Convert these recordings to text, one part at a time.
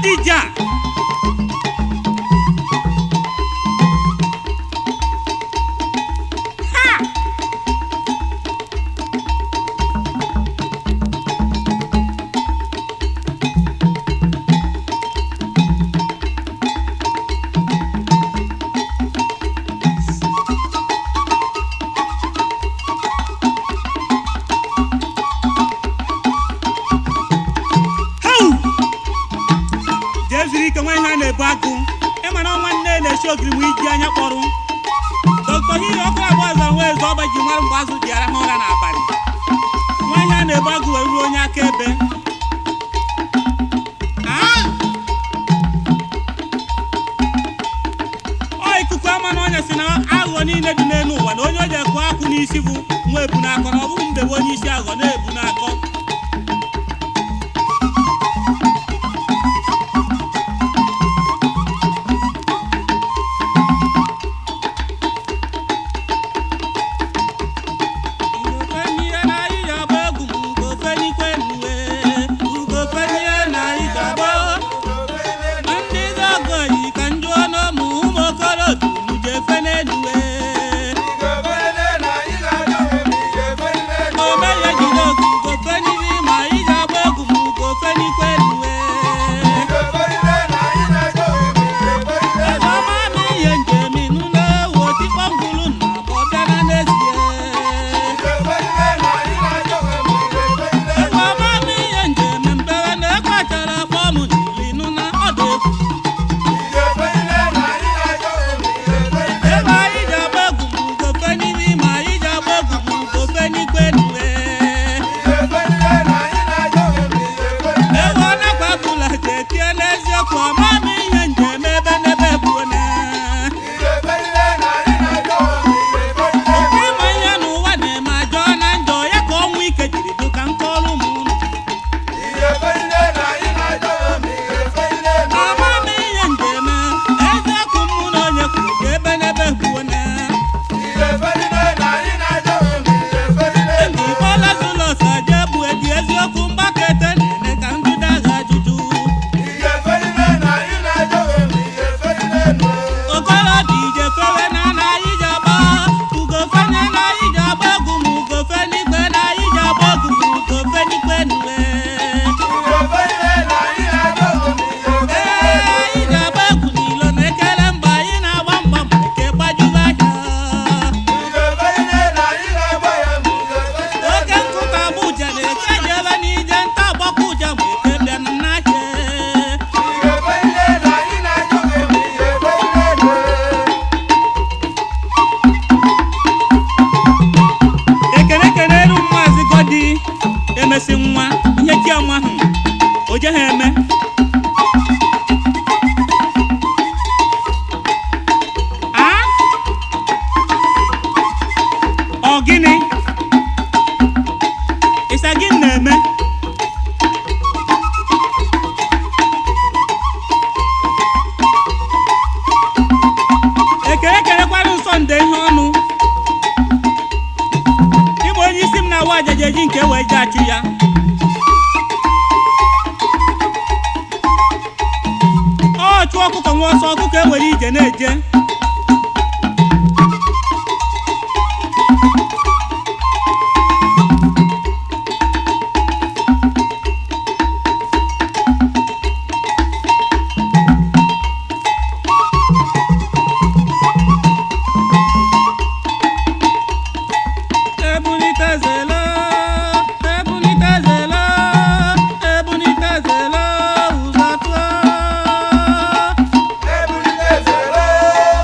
Odija ha Hau! jee zuru ike nwa ihe a na-ebu agụ ịma na ọnwa nne na-esi ogiri ma iji anya kpọrọ dọkịta hiri ọkụ abụọ ọzọ nwa eze ọba ji mara mgbe azụ ji arahụ ụra n'abalị nwa ihe a na-ebu agụ wee ruo onye akaebe Ah! ọ ikuku ama na ọnya si na aghụghọ niile dị n'elu ụwa na onye o ji ekwu akwụ n'isi bụ nwa ebu n'akọ na ọ bụghị mdebe onye isi aghụghọ na-ebu n'akọ emesi nwa ihe chi ọnwa ahụ o je ha eme a ọ gịnị ịsa gị na-eme ekele kelekwara nsọ nde ihe ọnụ ịbụ onye isi m na-awa ajaja eji nke wee je achụ ya ọ chụọ ọkụkọ nwa ọsọ ọkụkọ ewere ije na-eje ebunitezela ebunitezela ebunitezela ụzọ tụọ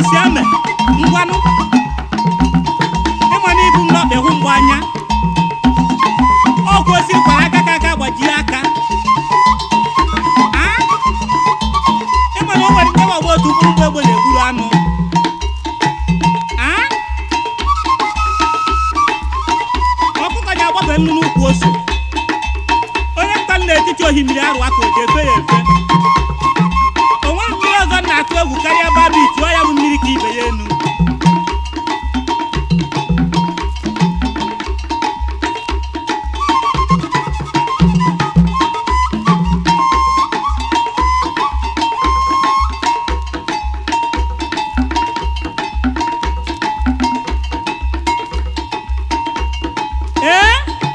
si eme ngwanụ ịma na ibu m n'ọkpa hụ mgbe anya ọgwụ osi kwara aka ka aka gbajie aka Ah? ịma na o nwere nke ọgba otu mkpụrụ mgbe egbe na-egburu anụ Ah? ọkụkọ ji agbafe nnu n'ukwu ose onye mkpali n'etiti ohimiri arụ aka o ji efe ya efe o nwere mmiri ọzọ m na-atụ egwu karịa babi tụọ ya bụ mmiri ka ibe ya enu ee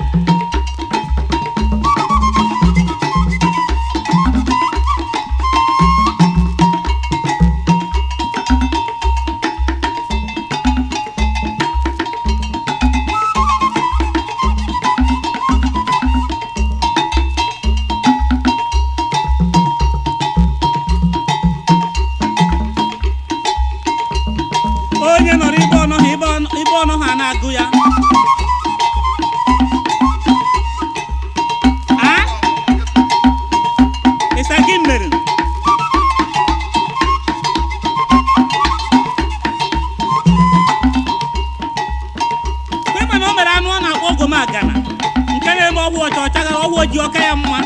onye nọrọ ibe ọnọ ha ibe ọnọ- ibe ọnọ ha na-agụ ya a ịsa gị mere kwema na o mere anụ ọ na-akpọ ogomagana nke na-eme ọgwụ ọcha ọchaghara ọgwụ ojii ọka ya mma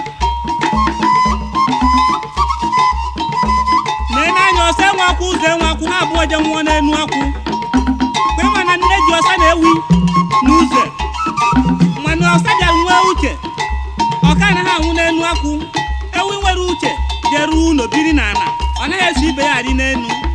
lee n'anya ọsọ enwe akwụ ụzọ enwe akwụ ha abụọ je nwụọ n'enu akwụ kwema na nne ji ọsa na-ewi n'ụzọ mana ọsa bịara nwee uche ọka anaghị anwụ n'enu akwụ ewi nwere uche jeruo ụlọ biri n'ala ọ naghị eso ibe ya adị n'enu